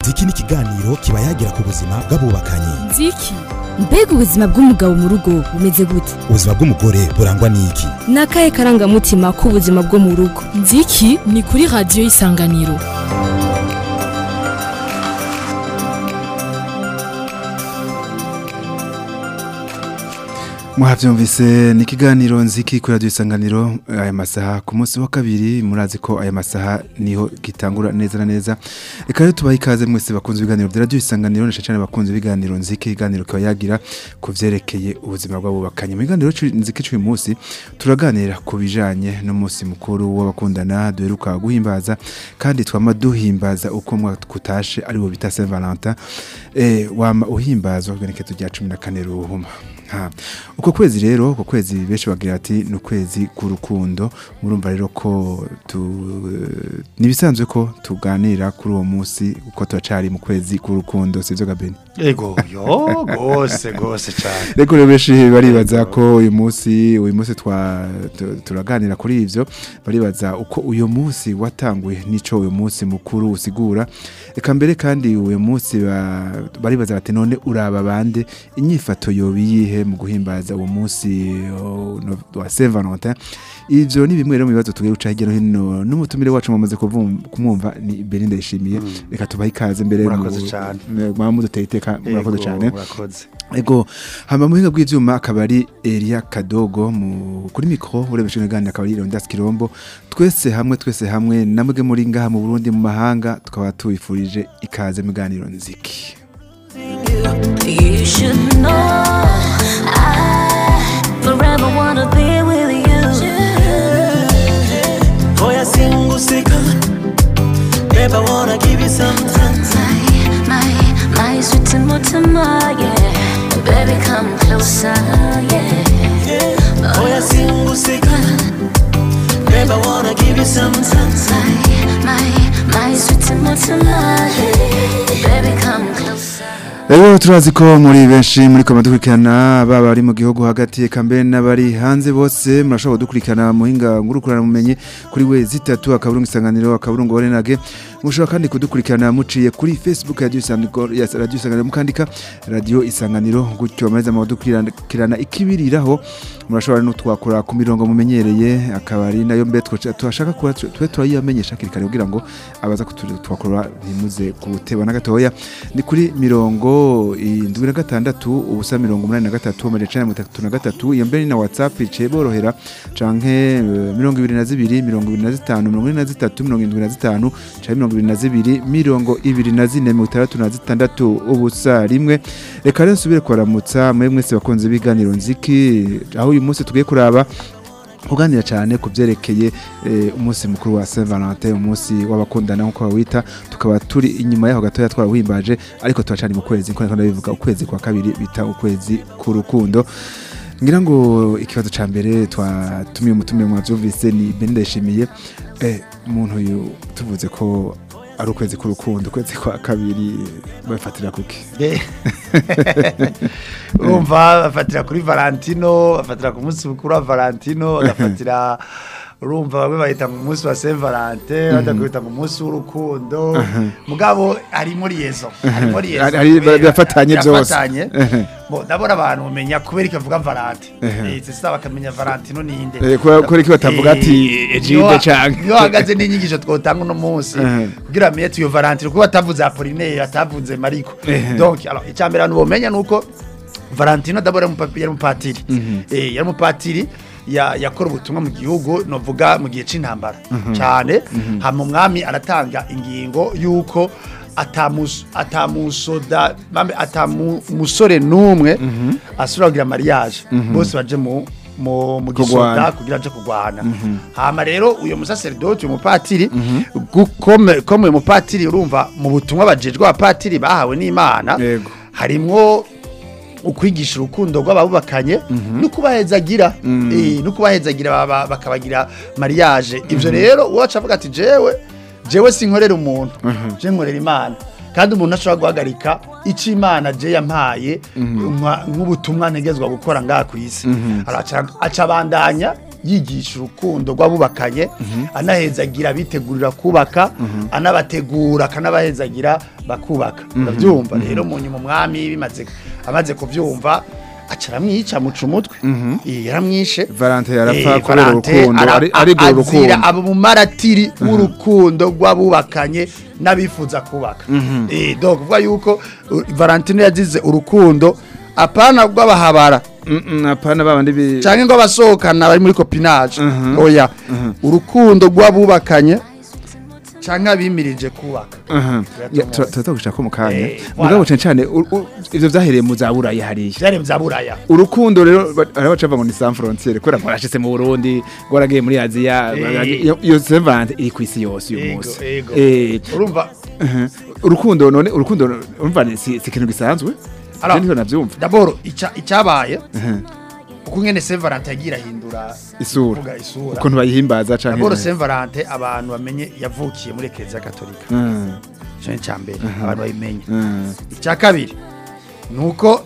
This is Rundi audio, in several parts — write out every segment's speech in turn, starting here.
nziki ni ikiganiro kiba yagira ku buzima bw'abubakanye nziki mbega ubuzima bw'umugabo mu rugo bumeze gute ubuzima bw'umugore burangwa n'iki ni akahe karangamutima k'ubuzima bwo mu rugo nziki ni kuri radiyo y'isanganiro muhavyumvise ni ikiganiro nziki kuri radiyo isanganiro aya masaha ku munsi wa kabiri murazi ko aya masaha niho gitangura neza na neza reka rero tubahe ikaze mwese bakunze ibiganiro bya radiyo isanganiro na cyane bakunze ibiganiro nziki ikiganiro kiba yagira ku vyerekeye ubuzima bw'abubakanye mu biganiro cu- nziki cy'uyu munsi turaganira ku bijanye n'umunsi mukuru w'abakundana duheruka guhimbaza kandi twama duhimbaza uko umwaka kutashe ari wo bita Saint Valentin eh wama uhimbazwa kugenekezo rya 14 ruhuma Ha. Uko kwezi rero, uko kwezi benshi bagira ati ni ukwezi k'urukundo. Murumva rero ko tu nibisanzwe ko tuganira kuri uwo munsi uko turacari mu kwezi k'urukundo sivyo Gabeni. Ego yo gose gose cyane. Reko rero benshi baribaza ko uyu munsi uyu munsi twa tu- turaganira kuri ivyo baribaza uko uyu munsi watanguye nico uyu munsi mukuru usigura. Eka mbere kandi uyu munsi ba- baribaza bati none uraba bande inyifato yobiyihe mu guhimbaza uwo munsi oh, no- wa Saint Valentin. Ivyo ni bimwe rero mu bibazo tugiye guca hirya no hino n'umutumire wacu mwamaze kuvum- kumwumva ni Belinda yishimiye. Reka tubahe ikaze mbere Murakoze cane. Mwaba muduteye iteka murakoze Ego, cyane. Murakoze. Ego hama mu buhinga bw'ivyuma akaba ari Elia Kadogo mu kuri mikro urebeshe n'ganira akaba ari Rondas Kirombo twese hamwe twese hamwe namwe muri ngaha mu Burundi mu mahanga tukaba tubifurije ikaze mu ganiro nziki You should know I forever wanna be with you. Boy, I sing usika. Babe, I wanna give you some time. My, my, my sweet Timotema, yeah. Baby, come closer, yeah. Boy, I sing usika. Babe, I wanna give you some time. My, my, my sweet Timotema, yeah. Baby, come closer. Ego turazi ko muri benshi muri koma dukurikirana baba ari mu gihugu hagati eka mbere n'abari hanze bose murashobora kudukurikirana mu hinga ngurukurana mumenye kuri we zitatu akaburungu isanganiro akaburungu orenage mushobora kandi kudukurikirana muciye kuri Facebook ya Radio Isanganiro ya Radio Isanganiro mukandika Radio Isanganiro gutyo amariza mu dukurikirana ikibiriraho murashobora no twakora ku mirongo mumenyereye akabari nayo mbe twaca- twashaka kuba twe turayamenyesha hakiri kare kugira ngo abaza kutwakora ntimuze guteba na gatoya ni kuri mirongo indwi na gatandatu ubusa mirongo umunani na gatatu amajana icenda na mirongo itatu na gatatu iyo mbere ni na whatsapp iciye borohera canke eh, mirongo ibiri na zibiri mirongo ibiri na zitanu mirongo ine na zitatu mirongo indwi na zitanu canke mirongo ibiri na zibiri mirongo ibiri na zine mirongo itandatu na zitandatu ubusa rimwe reka rero nsubire kubaramutsa mwe mwese bakunze ibiganiro nziki aho uyu munsi tugiye kuraba kuganira cyane ku byerekeye eh, umunsi mukuru wa Saint Valentin umunsi w'abakundana nk'uko bawita tukaba turi inyuma yaho gatoya twarawuhimbaje ariko turacani mu kwezi nko ndabivuga ukwezi kwa kabiri bita ukwezi k'urukundo ngira ngo ikibazo ca mbere twatumiye umutumire mwavyumvise ni Belinda yishimiye eh, umuntu uyu tuvuze ko ari ukwezi k'urukundo ukwezi kwa kabiri bafatira kuki Eh. Urumva bafatira kuri Valentino, bafatira ku munsi mukuru wa Valentino, bagafatira urumva bamwe bahita mu munsi wa Saint Valentin, badakwita mu munsi w'urukundo. Mugabo harimo liaison, harimo liaison. Hari- hari- kubera- birafatanye byose. birafatanye. Ehe. Bo ndabona abantu bamenya kubera icyo avuga Valentin. Ehe. Eh, sasa bakamenya Valentino ninde. Eh, kubera- kubera iki batavuga ati, Eh, Egide niyo- canke. niyo hagaze n'inyigisho twotanga uno munsi Ehe. kugira amenye tuyo Valentino kuko atavuze Apollinaire atavuze Mariko. Ehe. Donc alors icyambere abantu bomenya nuko Valentino d'abord yari umupa- yari umupatiri. Eh yari umupatiri ya yakora ubutumwa mu gihugu novuga mu gihe c'intambara cyane hama umwami aratanga ingingo yuko atamus atamusoda mambe atamusore numwe asura kugira mariage bose baje mu mu mu Kugwana. gisoda kugira aje kugwana hama rero uyo musaseridoti umupatiri gukome comme uyu mupatiri urumva mu butumwa bajejwe abapatiri bahawe n'Imana Yego. harimwo ukwigisha urukundo rw'ababubakanye no kubahezagira eh no kubahezagira baba- bakabagira mariage ivyo rero uwacu avuga ati jewe jewe sinkorera umuntu je nkorera imana kandi umuntu ashobora guhagarika icyo imana je yampaye nka- nk'ubutumwa ntegezwa gukora ngaha ku isi Araca- aca abandanya yigisha urukundo rw'abubakanye anahezagira abitegurira kubaka anabategura akanabahezagira bakubaka urabyumva rero mu nyuma umwami bimaze amaze kubyumva aca aramwica amuca umutwe Eh, yaramwishe Valente yarapfa Eh, kubera Valente urukundo ara- ari- arigura a- urukundo azira aba mu maratiri w'urukundo rw'abubakanye n'abifuza kubaka Eh, donc kuvuga yuko uh, Valentino yagize urukundo apana rw'abahabara Mm, mm, apana babandi bi canke ngo abasohokana bari muri copinage oya urukundo rw'abubakanye canke abimirije kubaka Aha. Ya, tura- turaza gushaka mu kanya Eh, mugabo voilà. cyane cyane u- u- ivyo vyahereye mu zaburayi hariya vyari vya buraya urukundo rero ba- hariho bacava ngo ni sans frontiere kubera ngo arashitse mu Burundi ngo aragiye muri Aziya Eh. iyo- iyo Saint Valentin iri ku isi yose uyu Ego, munsi ego. Eh, urumva aha. urukundo none urukundo urumva ni- si si ikintu gisanzwe Alors, Je niho navyumva d'abord ica- icyabaye Aha. uko ngene Saint Valentin yagira ahindura isura kuvuga isura ukuntu bayihimbaza canke d'abord Saint Valentin abantu bamenye yavukiye muri Eklezia Katolika Ah, ico ni mbere abantu babimenye ah. icya kabiri ni uko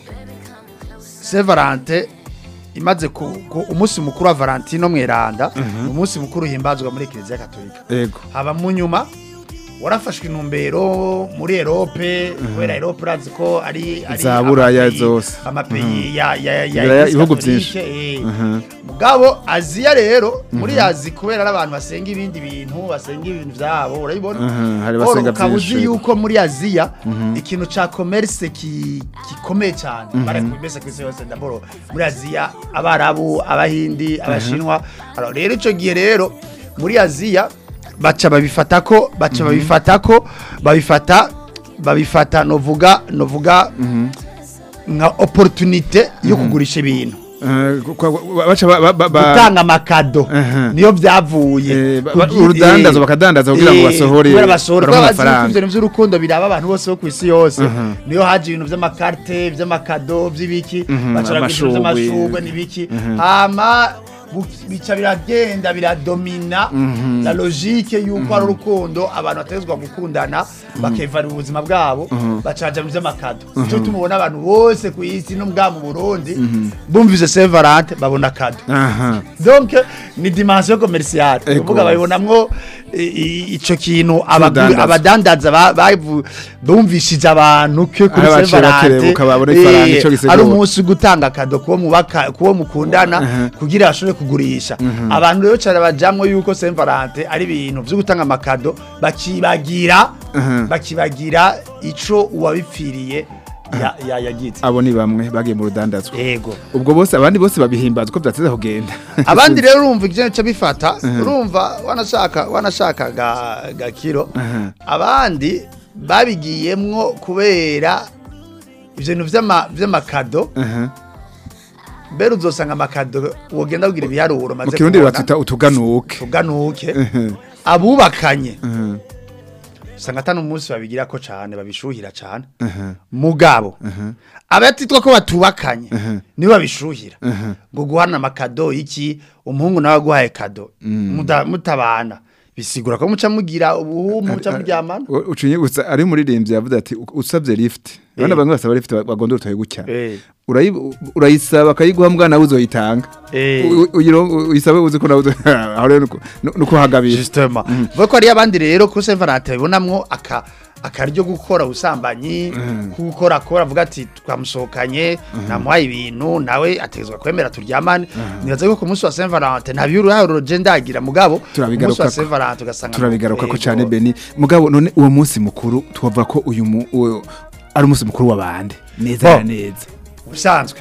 Saint Valentin imaze ku, ku umunsi mukuru wa Valentino mweranda ni umunsi mukuru uhimbazwa muri Eklezia Katolika ego haba mu nyuma warafashwe intumbero muri Europe kubera Europe urazi ko ari ari Za Buraya amapeyi- zose. amapeyi ya ya ya Buraya, Eglise ibihugu Catholique, byinshi. eh. Aha. mugabo Aziya rero muri Azi kubera ari abantu basenga ibindi bintu basenga ibintu vyabo urabibona Aha, hari Oro basenga ukaba byinshi, uzi yego. yuko muri Aziya ikintu ca commerce ki- gikomeye cyane barakubise ku isi yose ndaboro muri Aziya abarabu abahindi abashinwa Alors, rero ico gihe rero muri Aziya baca babifata ko baca babifata ko babifata babifata novuga novuga nka opportunité yo kugurisha ibintu Ah, kwa- kwa- baca ba- ba- ba- ba- gutanga amakado Aha. niyo byavuye Eh, ba- ba- Kugi- urudandazo eh, bakadandaza kugira ngo eh, basohore kubera basohore baronke kubera bazi yuko amafaranga. ivyo bintu vy'urukundo biraba abantu bose bo ku isi yose Aha. niyo haje ibintu vy'amakarte vy'amakado vy'ibiki Mhm, bacora ibintu amashugwe. vy'amashugwe n'ibiki hama bu- bica biragenda biradomina la logique yuko ari urukundo abantu bategezwa gukundana bakevana ubuzima bwabo bacaja mu vy'amakado nico tumubona abantu bose ku isi no mbwa mu Burundi bumvise Saint Valentin babona kado aha donc ni dimension commerciale Ego. uvuga babibonamwo i- i- ico kintu abagu- Cy'urudandazo. abadandaza ba- bavu- bumvishije abantu ko kuri Aho Saint bacira Valentin, kerebuka babone ifaranga eh, ico gisigura. ari umunsi wo gutanga kado kuwo mubaka kuwo mukundana Aha. kugira bashobore kugurisha abantu rero cyane bajamwo yuko Saint Valentin ari ibintu vyo gutanga amakado bakibagira Aha. bakibagira ico uwabipfiriye ya- ya- yagize abo ni bamwe bagiye mu rudandazwa ego ubwo bose abandi bose babihimbaza uko byateza kugenda abandi rero urumva ikintu cyo bifata urumva wanashaka wanashaka ga, ga kiro Aha. abandi babigiyemwo kubera ibintu vy'ama vy'amakado Aha. mbere uzosanga amakado wogenda kugira ibiharuro mu maze kirundi batita utuganuke tuganuke Aha. abubakanye Aha. usanga atanu umunsi babigira ko cane babishuhira cane Aha. mugabo abatitwa ko batubakanye Aha. nibo babishuhira Aha. ngo guhana amakado iki umuhungu nawe aguhaye kado muda- mutabana bisigura ko muca mugira ubuhumu muca muryamana U- ucinye gusa ari umuririmbyi yavuze ati "U- usabye lift abana bamwe basaba lift bagondora utaye gutya Eh. Urayi- urayisaba akayiguha mbwa nawe uzoyitanga Eh. U- u- uyiro- uyisabe uzi ko nawe uzo- aho rero nuko- nu- nuko hagabira justement vuga ko hariyo abandi rero ko Saint Valentin babonamwo aka akaryo gukora ubusambanyi gukora akora avuga ati twamusohokanye namuhaye ibintu nawe ategezwa kwemera turyamane nibaza ko ku munsi wa Saint Valentin nta biruharo je ndagira mugabo ku munsi wa Turabigarukako. Saint Valentin ugasanga turabigaruka ko Ego. cyane beni mugabo none uwo munsi mukuru twavuga ko uyu mu- uwo- ari umunsi mukuru w'abandi neza Bo. na neza ubusanzwe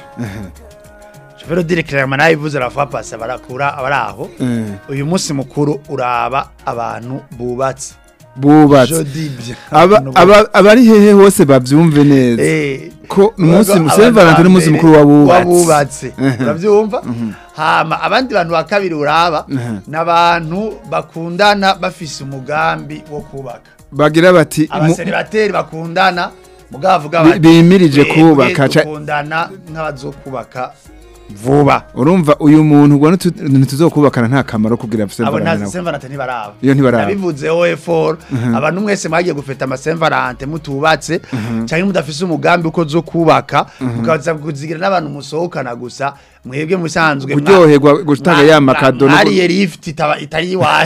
Chevero dire clairement nayo ivuze la fois passée barakura abaraho Eh, uyu munsi mukuru uraba abantu bubatse bubatse Je dis bien. Aba- Abantu aba- abari hehe hose bavyumve neza Eh, ko umunsi Abantu Saint Valentin n'umunsi ba mbere mukuru w'abubatsi w'abubatse Mhm. urabyumva hama abandi bantu ba kabiri uraba n'abantu bakundana bafise umugambi wo kubaka bagira bati mu- abaseribateri bakundana mugabo bavuga Bi- bati bimirije "Twebwe kubaka, ca- dukundana nk'abazokubaka vuba urumva uyu muntu ubwo ntitu- ntituzokubakana nta kamaro kugira Saint abo Valentin nta nawe. Saint Valentin ntibaraba Iyo ntibaraba. nabivuze OE4 abantu mwese mwagiye gufeta ama Saint Valentin mutubatse cyangwa mudafise umugambi uko zo kubaka mukaza kuzigira n'abantu musohokana gusa mwebwe musanzwe mwa- kuryoherwa gutanga mwa- ya mwa- makado no mwariye lift itaba itari iwanyu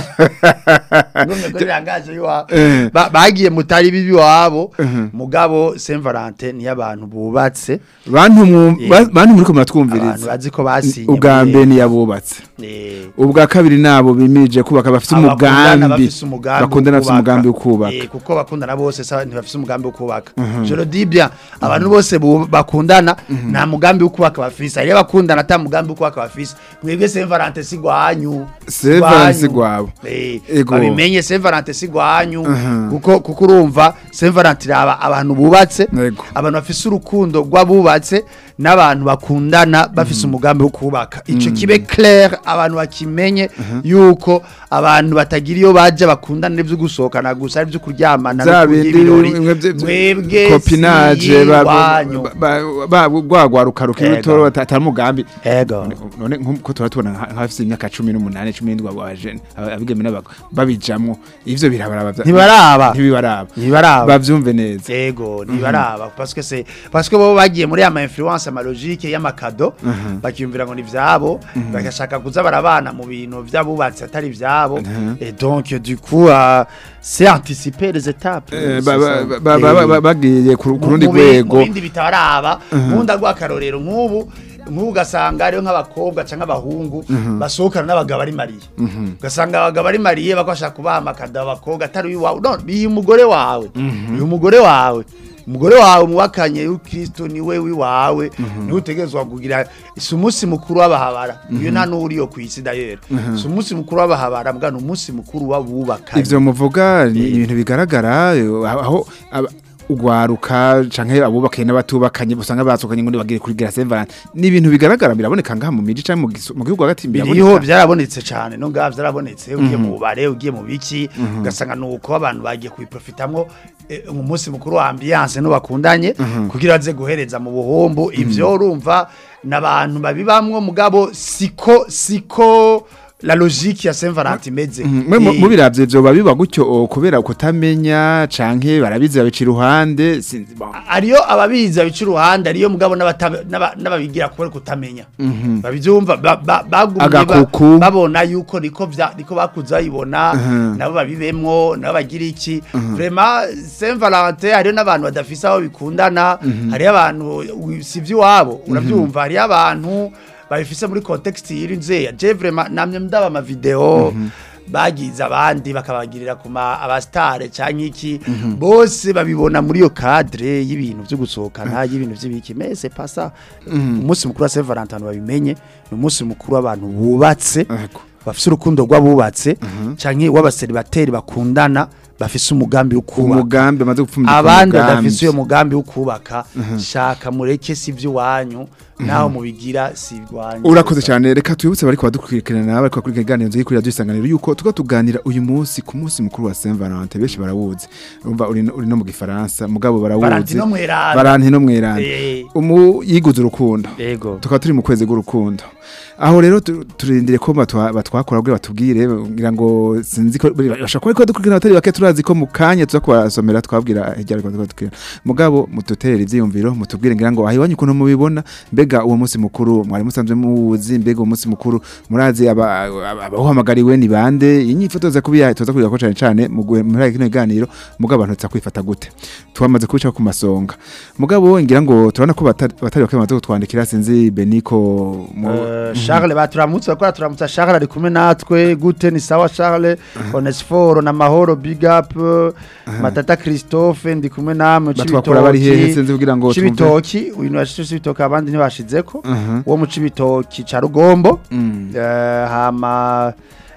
ngombe ko rirangaje iwabo Eh. Ba- bagiye mutari bibi wabo mugabo Saint Valentin ni abantu bubatse bantu mu- Eh. ba- bantu muri ko abantu muratwumviriza bazi ko basinye ubwa muri- mbere ni yabubatse Eh. ubwa kabiri nabo bimirije kubaka bafite Abakundana umugambi bafise umugambi bakundana bafite wo umugambi wo kubaka. kubaka Eh, kuko bakundana bose sa ntibafise umugambi wo kubaka je le dis bien abantu bose bu- bakundana nta mugambi wo kubaka bafise ari bakundana ata mugambi wo kubaka bafise mwebwe Saint Valentin si gwanyu Saint Valentin si gwabo. eh Ego. babimenye Saint Valentin si gwanyu Mhm. kuko kuko urumva Saint Valentin aba abantu bubatse Ego. abantu bafise urukundo rw'abubatse n'abantu bakundana bafise umugambi wo kubaka ico kibe clair abantu bakimenye yuko abantu batagira iyo baje bakundana n'ivyo gusohokana gusa ari byo kuryamana za no kurya bindi ibirori bimwe bye- mwebwe kopinage ba- ba- wanyu ba- ba- rwagwaruka rukiri Ego. rutoro ata- atari umugambi ego none nkuko tuba tubona nka- nk'abafite imyaka cumi n'umunani cumi n'indwi abaje abigeme n'abago babijamwo ivyo birabaraba vya- Ntibaraba. ntibibaraba ntibaraba bavyumve neza ego ntibaraba parce que c'est parce que bo bagiye muri ama influence ama logique y'amakado bakiyumvira ngo ni vyabo bagashaka kuza barabana mu bintu vy'abubatsi atari vyabo et donc du coup euh, c'est anticiper les étapes Eh, c'est ba- ça. ba- ba- ba- Eh, ba- bagiye ku ku mu- rundi mu bi- rwego mu bindi bitaraba nkunda rw'akarorero nk'ubu nk'ubu ugasanga hariho nk'abakobwa cyangwa abahungu basohokana n'abagabo ari mariye ugasanga abagabo ari mariye bakashaka kubaha amakado abakobwa atari uwawe no biyi umugore wawe uyu mugore wawe umugore wawe muwakanye y'ukristo niwe wiwawe niwe utegerezwa kugira si umunsi mukuru w'abahabara iyo nta n'uriyo ku isi dayera si umunsi mukuru w'abahabara mbwa ni umunsi mukuru w'abubakanye ivyo muvuga ni ibintu bigaragara eh, aho aba- ugwaruka canke abubakaye n'abatubakanye usanga basukanye ngo bagire kuri Grace Valentin ni ibintu bigaragara biraboneka ngaha mu miji canke mu gisu- mu gihugu hagati biriho biraboneka byarabonetse cyane no ngaha byarabonetse ugiye mu bubare ugiye mu biki ugasanga nuko abantu bagiye kubiprofitamwo eh, mu munsi mukuru wa ambiance no bakundanye kugira aze guhereza mu buhombo ivyo urumva n'abantu babibamwo mugabo siko siko la logique ya Saint Valentin imeze mwe mu- Eh, mubiravye vyoba biba gutyo o, kubera kutamenya canke barabizi babica iruhande sinzi bon. ariyo ababizi babica uruhande ariyo mugabo n'abata- n'aba- n'ababigira kubera kutamenya babivyumva ba- ba- bagumye ba- Agakuku. babona yuko niko vya niko bakuze bayibona nabo babibemwo nabo bagira iki vraiment Saint Valentin hariyo n'abantu badafise aho bikundana hariyo abantu wi- si ivy'iwabo uravyumva hariyo abantu babifise muri context yirinze je vraiment namye ndaba ama video bagize abandi bakabagirira ku ma abastare canke iki bose babibona muri yo cadre y'ibintu byo gusohokana y'ibintu by'ibiki mais c'est pas ça umunsi mukuru wa Saint Valentin babimenye ni umunsi mukuru w'abantu bubatse Ego. bafise urukundo rw'abubatse canke w'abaseribateri bakundana bafise umugambi wo kubaka umugambi amaze gupfundika abandi umugambi. badafise uyo mugambi wo kubaka shaka mureke si ivy'iwanyu naho mubigira si iwanyu urakoze cyane reka twibutse bari kubadukurikirana bari kubakurikirana iganiro nzigi kuri radio isanganiro yuko tuba tuganira uyu munsi ku munsi mukuru wa Saint Valentin benshi barawuzi urumva uri no- uri no mu gifaransa mugabo barawuzi Valentino mweranda. Valentino mweranda Eh. umu yiguze urukundo yego tukaba turi mu kwezi k'urukundo aho rero tu- turindire ko batwa- batwakora kugira batubwire ngira ngo sinzi ko bashobora kuba dukurikirana abatari bake turazi ko mu kanya tuza kubasomera twabwira hirya ariko tukabwira mugabo mututerere ivyiyumviro mutubwire ngira ngo aho iwanyu ukuntu mubibona mbega uwo munsi mukuru mwari musanzwe muwuzi mbega uwo munsi mukuru murazi aba- aba- abawuhamagariwe ni bande inyifoto za kubiya tuza kubiga ko cane cane mu guhe- muri kino kiganiro mugabo abantu tuza kwifata gute twamaze kubica ku masonga mugabo ngira ngo turabona ko batari batari bake bamaze kutwandikira sinzi beniko mu Eh, Charles baturamutse bakora turamutsa Charles ari kumwe natwe gute ni sawa Charles Onesforo na Mahoro big up Matata Christophe ndi kumwe namwe batwakora bari hehe sinzi kugira ngo twumve Cibitoki uyu ni washitse Cibitoki abandi ntibashizeko Mhm. wo mu Cibitoki ca Rugombo Mm. Eh, hama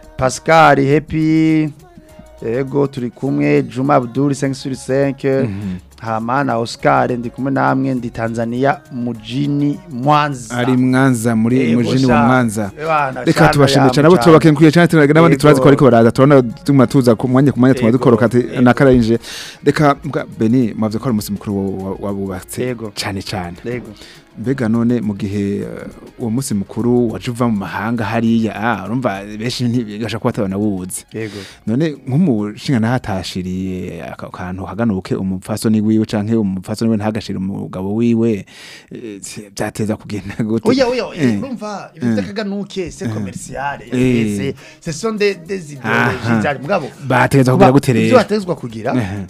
Pascal Happy Ego turi kumwe Juma Abdul 5 sur 5 hama na Oscar ndi kumwe namwe ndi Tanzania mujini Mwanza ari mwanza muri Yego mujini sha. wa mwanza Ebana, reka shana tubashimire cyane yamu abo turabakenguye cyane tuna- n'abandi Yego. turazi ko bariko baraza turabona tuma tuza ku mwanya ku mwanya tuma Yego. dukoroka ati Yego. nakarayinje reka mbwa beni mwavuze ko ari umunsi mukuru wa- wa- wabubatse Yego. cyane cyane Yego. mbega none mu gihe eh, uwo munsi mukuru waje uva mu mahanga hariya ah urumva benshi ntibigasha kuba batabona wuzi Yego. none nk'umushinga nahatashiriye aka kantu haganuke umupfasoni wiwe canke umupfasoni we ntagashire umugabo wiwe eh, byateza kugenda gute Oya oya Eh. urumva ibyo by'akaganuke c'est commercial Eh. c'est ce sont des des Aha. idéologies zari mugabo bategeza kugira gute ibyo rero batezwa kugira Ehe.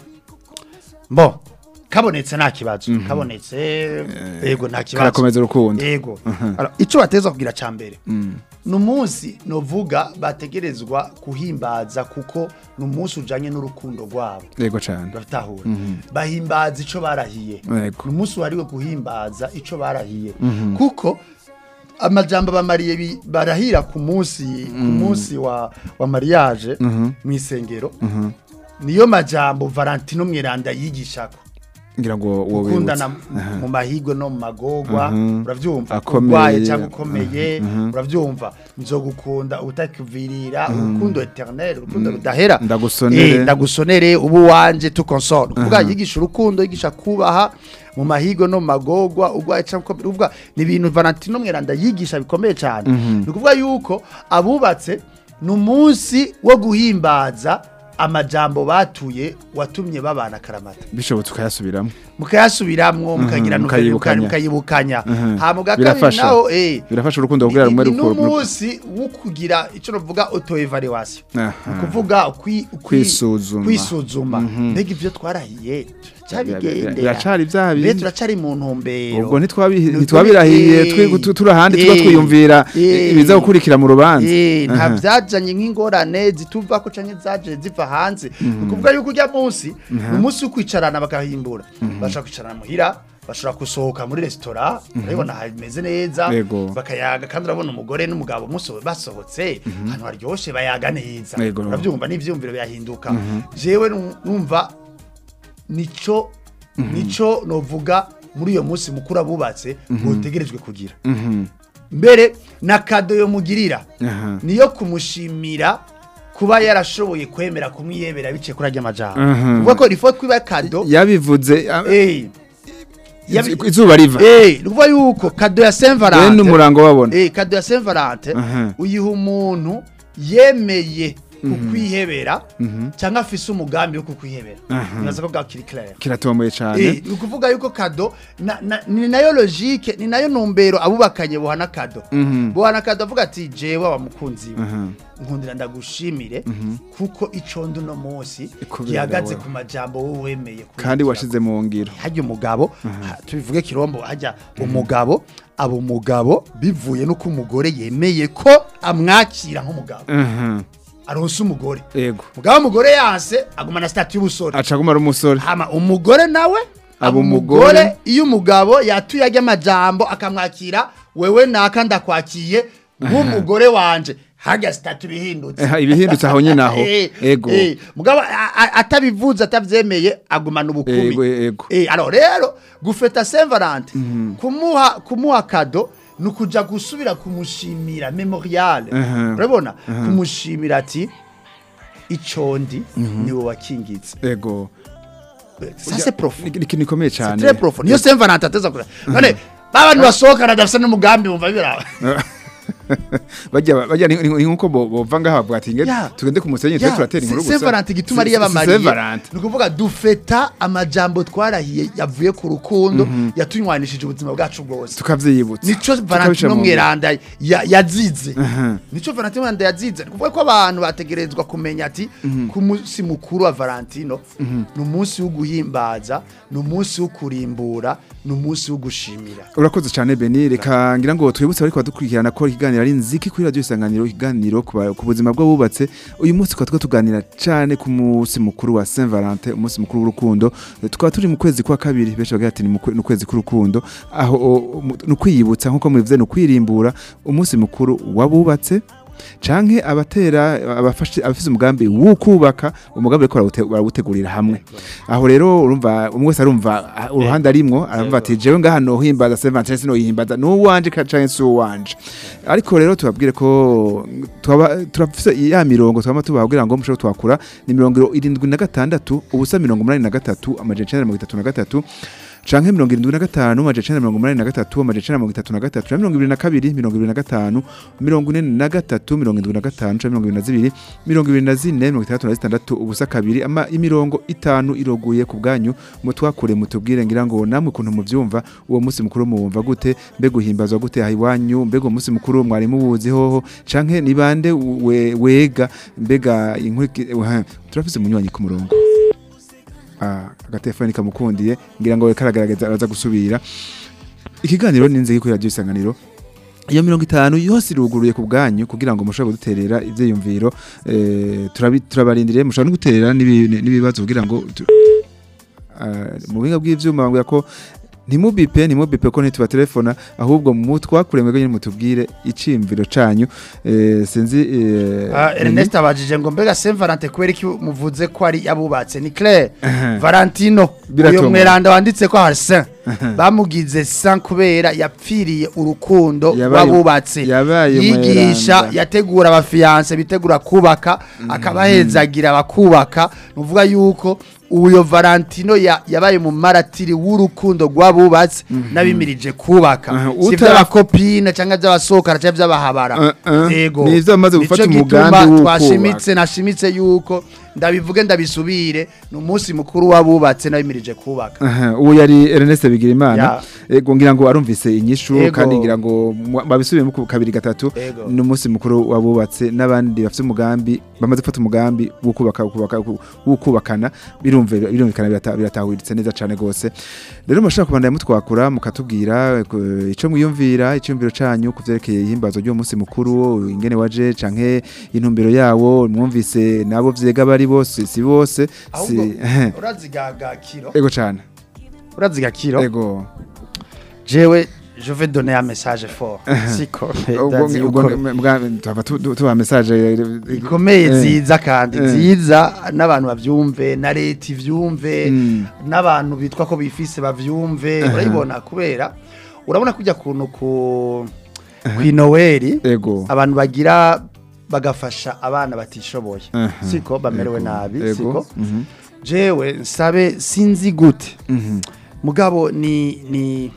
bon kabonetse nta kibazo kabonetse yego nta kibazo karakomeza urukundo yego Alors, ico batezwa kugira ca mbere ni umunsi novuga bategerezwa kuhimbaza kuko ni umunsi ujanye n'urukundo rwabo yego cane batahura bahimbaza ico barahiye Yego. ni umunsi wariwe guhimbaza ico barahiye kuko amajambo bamariye bi- barahira ku munsi ku munsi wa wa mariage mu isengero niyo majambo Valentino Mweranda yigishako ngira ngo uwo gukundana wibutse. mu mahigwe no mu magorwa Mhm. uravyumva Akomeye. urwaye cyangwa ukomeye uravyumva nzogukunda utakuvirira urukundo eternel urukundo rudahera Ndagusonere. Eh, ndagusonere ubu wanje tukonsole kuvuga yigisha urukundo yigisha kubaha mu mahigwe no mu magorwa urwaye cyangwa ukomeye uvuga ni ibintu Valentino Mweranda yigisha bikomeye cyane ni ukuvuga yuko abubatse ni umunsi wo guhimbaza amajambo batuye watumye babana karamata bishobotse ukayasubiramo mukayasubiramwo mukagira Mhm, mukayibukanya mukayibukanya. mukayibukanya Mhm. hama bwa kabiri Birafasha. naho eh birafasha urukundo kugira rumwe ni rukuru n'umunsi wo kugira icyo navuga auto evaluation Aha. ni ukuvuga ukwi- ukwi- Kwisuzuma. kwisuzuma mbega ibyo twarahiye turabigendera biracari bya mbe bindi turacari mu ntumbero ubwo ntitwabi- Ni ntitwabirahiye ukuri- twe tu- turi ahandi eh, tuba twiyumvira eh, ibiza gukurikira mu rubanza Eh, nta Aha. byajanye nk'ingorane zituva ko canke zaje ziva hanze ni ukuvuga yuko ujya munsi ni umunsi wo kwicarana bagahimbura bashobora kwicarana muhira bashobora gusohoka muri resitora urabibona hameze neza Yego. bakayaga kandi urabona umugore n'umugabo muso basohotse ahantu haryoshe bayaga neza Yego. urabyumva n'ivyumviro byahinduka jewe nu- numva nico nico novuga muri iyo munsi mukuru abubatse botegerejwe kugira Mhm. mbere na kado yo mugirira Aha. niyo kumushimira kuba yarashoboye kwemera kumwiyebera biciye kuri ajya amajambo Mhm. kuvuga ko rifo kwiba kado yabivuze ah, eh yabi- izuba riva eh ni ukuvuga yuko kado ya Saint bene Valentin umurango babona eh kado ya Saint Valentin Aha. uyiha umuntu yemeye kukwihebera cyangwa afise umugambi wo kukwihebera Aha. nyaza ko bwakiri clair kiratomoye cyane Eh, ni ukuvuga yuko kado na, na, ni nayo logique ni nayo numbero abubakanye bohana kado Mhm. bohana kado avuga ati jewe wa mukunzi we Aha. nkundira ndagushimire kuko ico ndi uno munsi Kubera gihagaze wewe. ku majambo wowe wemeye kandi kugira. washize mu ngiro hajya umugabo ha, tubivuge kirombo hajya umugabo aba umugabo bivuye nuko umugore yemeye ko amwakira nk'umugabo Aha. aronse umugore yego mugabo umugore yanse agumana stati y'ubusore aca aguma ari umusore hama umugore nawe Aba aba umugore. umugore iyo umugabo yatuye ajya amajambo akamwakira wewe naka ndakwakiye nk'umugore wanje hajya sitatu bihindutse Eh, ibihindutse aho nyine aho. Eh, Ego. eh, mugabo a- a- atabivuze atavyemeye agumana ubukumi Ego, ego. Eh, alors rero gufeta Saint Valentin kumuha kumuha kado nukuja gusubira kumushimira memorial Mhm. urabona kumushimira ati icondi niwe wakingitse yego ça c'est profond Ni- ni ikintu gikomeye c'est cyane très profond niyo Saint Valentin ateza kure none babantu basohokana dafise n'umugambi bumva biraba bajya bajya ni ni- ni nkuko bo- bova ngaha bavuga ati nge Ya. tugende ku musenyi twe turatera inkuru gusa Saint Valentin gituma ari Si- si- si yabamariye Saint Valentin. ni ukuvuga dufeta amajambo twarahiye yavuye ku rukundo yatunywanishije ubuzima bwacu bwose tukavyiyibutsa nico Tukabishira Valentino mu ngiro. Mweranda ya- yazize Aha. nico Valentino Mweranda yazize ni kuvuga ko abantu bategerezwa kumenya ati ku munsi mukuru wa Valentino ni umunsi wo guhimbaza ni umunsi wo kurimbura ni umunsi wo gushimira urakoze cyane beni reka ngira ngo twibutse ariko badukurikirana ko ikiganiro ari nziki kuri radiyo isanganiro ikiganiro ku ba- ku buzima bw'abubatse uyu munsi tukaba turiko tuganira cyane ku munsi mukuru wa saint valentin umunsi mukuru w'urukundo tukaba turi mu kwezi kwa kabiri benshi bagira ati ni mu kwe- ni ukwezi k'urukundo aho o- mu- ni ukwiyibutsa nk'uko mubivuze ni ukwirimbura umunsi mukuru w'abubatse canke abatera abafashe abafise umugambi wo kubaka umugambi ariko barawute- barawutegurira hamwe aho rero urumva umwe wese arumva ah, uruhande arimwo aravuga ati jewe ngaha nohimbaza Saint Valentin sinohimbaza nuwanje canke si uwanje ariko rero tubabwire ko twaba turafise ya mirongo twama tubaha kugira ngo mushobore twakura ni mirongo irindwi na gatandatu ubusa mirongo umunani na gatatu amajana icenda na mirongo itatu na gatatu canke mirongo irindwi na gatanu amajana icenda na mirongo umunani na gatatu amajana icenda na mirongo itatu na gatatu canke mirongo ibiri na kabiri mirongo ibiri na gatanu mirongo ine na gatatu mirongo indwi na gatanu canke mirongo ibiri na zibiri mirongo ibiri na zine mirongo itandatu na zitandatu ubusa kabiri ama imirongo itanu iroguye ku bwanyu mutwakure mutubwire ngira ngo namwe ukuntu muvyumva uwo munsi mukuru muwumva gute mbega uhimbazwa gute aha iwanyu mbega uwo munsi mukuru mwari muwuzi hoho canke ni bande we, wega mbega inkuriki uh, turafise umunywanyi ku murongo ah, agatelefoni kamukundiye ngira ngo karagaragaza araza gusubira ikiganiro ni nzego kuri radio isanganiro iyo mirongo itanu yose iruguruye ku bwanyu kugira ngo mushobore kuduterera ivyiyumviro eh, turabi- turabarindiriye mushobora no guterera n'ibi- n'ibibazo kugira ngo tu- Ah, mu buhinga bw'ivyuma bambwira ko ntimubipe ntimubipe ko ntitubatelefona ahubwo mutwakure mwebwe nyine mutubwire iciyumviro canyu eh, sinzi eh, Ah, Ernest abajije ngo mbega Saint Valentin kubera iki muvuze ko ari abubatse ni Claire Valentino Biratomora. uyo mweranda wanditse ko hari Saint bamugize Saint kubera yapfiriye urukundo Yabaye- rw'abubatse yabaye yigisha mweranda. yategura abafiyanse bitegura kubaka akabahezagira abakubaka nuvuga yuko uyo Valentino ya- yabaye mu maratiri w'urukundo rw'abubatse n'abimirije kubaka Aha, si utara- by'abakopine cyangwa by'abasohokana cyangwa by'abahabara Uh, uh, yego ni ivyo bamaze gufata Nico umugambi gituma wo twashimitse nashimitse yuko ndabivuge ndabisubire ni umunsi mukuru w'abubatse n'abimirije kubaka Aha, uwo yari Ernest Bigirimana Ya. ego ngira ngo arumvise inyishu Ego. kandi ngira ngo mwa- babisubiyemo ku kabiri gatatu Ego. n'umunsi mukuru wabubatse n'abandi bafite umugambi bamaze gufata umugambi wo kubaka wo kubaka wo kubakana birumve birumvikana birata- biratahuritse neza cane gose rero mushaka kubandanya mutwakura mukatubwira eh, ico mwiyumvira icyumviro canyu kuvyerekeye ihimbazo ry'uwo munsi mukuru ingene waje canke intumbero yawo mwumvise nabo vyega bari bose si bose ahubwo si urazigaga kiro ego cane uraziga kiro ego jewe je vais donner un message fort siko ubwo ndazi yuko tuba tuba message ikomeye Eh. nziza kandi Eh. nziza n'abantu bavyumve na leta ivyumve Mm. n'abantu bitwa ko bifise bavyumve Aha. urayibona kubera urabona kujya kuntu ku kwinoweri ego abantu bagira bagafasha abana batishoboye Aha. siko bamerewe Ego. nabi Ego. siko Mhm. jewe nsabe sinzi gute Mhm. mugabo ni ni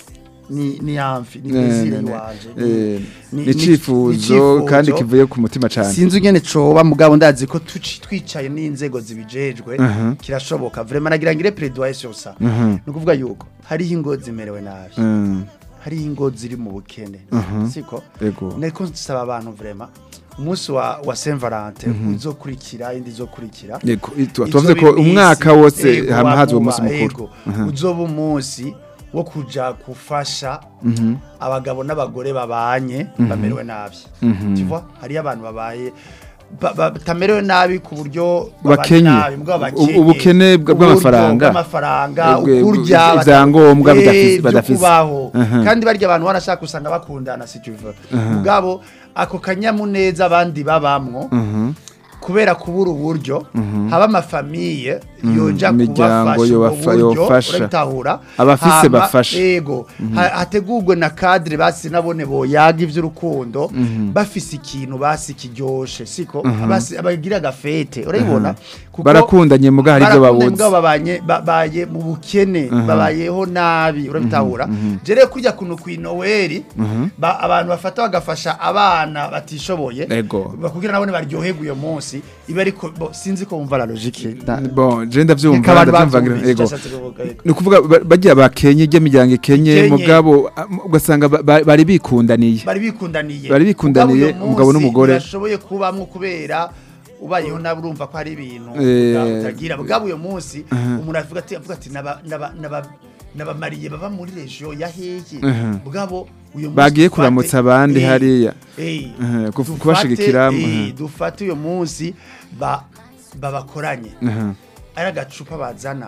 ni ni amfi ni Ne, desire ne, ne. wanje Eh, ni- ni ni- icifuzo icifuzo. kandi kivuye ku mutima cane sinzi ugene coba mugabo ndazi ko tuci- twicaye n'inzego zibijejwe Aha. kirashoboka vraiment nagira ngire plaidoyer sur ça Mhm. ni ukuvuga yuko hariho ingo zimerewe nabi Mm. hariho ingo ziri mu bukene Mhm. siko ego niko nsaba abantu vraiment umunsi wa wa Saint Valentin uzokurikira indi izokurikira ego itu- Izo tuvuze ko bimisi, umwaka wose ego, hama haza uwo wabuba, munsi mukuru ego. Aha. uzoba umunsi wo kuja gufasha Mhm. abagabo n'abagore babanye bamerewe nabi Mhm. tu vois hariyo abantu babaye ba- ba- batamerewe nabi ku buryo babanye Bakenye. nabi, mugabo bakenye. Ubu- ubukene bwa- Uburyo bw'amafaranga. bw'amafaranga Ebwe- ukurya ibya- bata- ibyangombwa Eh, bidafise- byo badafise. kubaho Aha. kandi barya abantu barashaka usanga bakundana si tu veux mugabo ako kanyamuneza abandi babamwo Mhm. kubera kubura uburyo haba amafamiye yoja imiryango kubafasha ubwo yobafa- buryo yofasha. urabitahura Abafise Hama, bafasha. yego ha- hategurwe na kadire basi nabone boyaga ivy'urukundo bafise ikintu basi kiryoshe siko basi abagira agafete urabibona Kuko barakundanye muga hari ibyo barakundanye babuze mugabo babanye babaye mu bukene babayeho nabi urabitahura je rero kurya kuntu kwinoweri ba- abantu bafata bagafasha abana batishoboye Ego. bakubwira nabone baryoherwa uyo munsi iba ariko bo, sinzi ko wumva la logique da- bon je ndavyumva Reka abantu ndavyumva bavyumvise ego icyo ashatse kuvuga, ego. ni ukuvuga ba- bagiye bakenye ry'imiryango ikenye Ikenye. mugabo ah, ugasanga ba- ba- bari bikundaniye bari bikundaniye Bari bikundaniye, Mugabo uyo umugabo munsi n'umugore. ntibashoboye kubamwo kubera ubayeho nawe urumva ko hari ibintu Eh. uta- utagira mugabo uyo munsi umuntu avuga ati avuga ati naba naba naba nabamariye baba muri region ya hehe mugabo uyo munsi Bagiye dufate- kuramutsa abandi Eh, hariya. eh, Eh, kuf- dufate, kubashigikira, eh, mhm. dufate uyo munsi ba babakoranye Aha. ari agacupa bazana